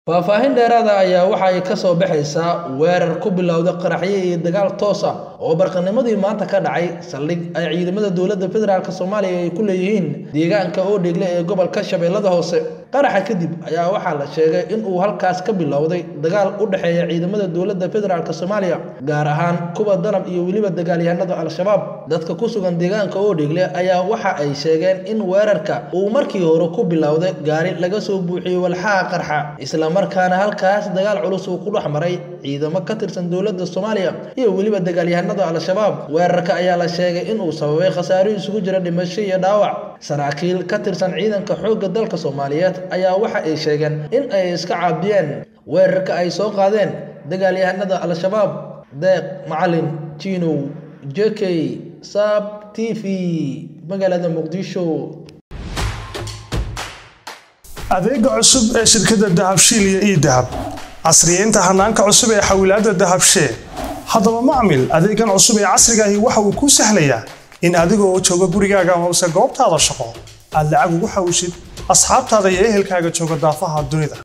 faahfaahin dheeraada ayaa waxa ay ka soo baxaysaa weerar ku bilowda qaraxyo iyo dagaal toos ah oo barqanimadii maanta ka dhacay saldhig ay ciidamada dowladda federaalk soomaaliya ay ku leeyihiin deegaanka oodheegle ee gobolka shabeellada hoose qaraxa kadib ayaa waxaa la sheegay in uu halkaas ka bilowday dagaal u dhexeeya ciidamada dowladda federaalk soomaaliya gaar ahaan kuwa danab iyo weliba dagaalyahanada al-shabaab dadka ku sugan deegaanka oodheegle ayaa waxa ay sheegeen in weerarka uu markii hore ku bilowday gaari laga soo buuxiyey walxaha qarxa isla markaana halkaas dagaal culus uu ku dhex maray ciidamo ka tirsan dowladda soomaaliya iyo weliba dagaalyahanada al-shabaab weerarka ayaa la sheegay inuu sababay khasaaro isugu jira dhimasho iyo dhaawac saraakiil ka tirsan ciidanka xoogga dalka soomaaliyeed ayaa waxa ay sheegeen in ay iska caabiyeen weerarka ay soo qaadeen dagaalyahanada al-shabaab deeq macalin jiinow jekey sab t v magaalada muqdisho adeega cusub ee shirkadda dahabshiil iyo ii dahab casriyeynta hanaanka cusub ee xawilaadda dahabshee haddaba macmil adeegan cusub ee casrigaahi waxa uu kuu sahlayaa in adigoo jooga gurigaaga hoose goobtaada shaqo aad lacag ugu xawishid asxaabtaada iyo ehelkaaga jooga daafaha dunida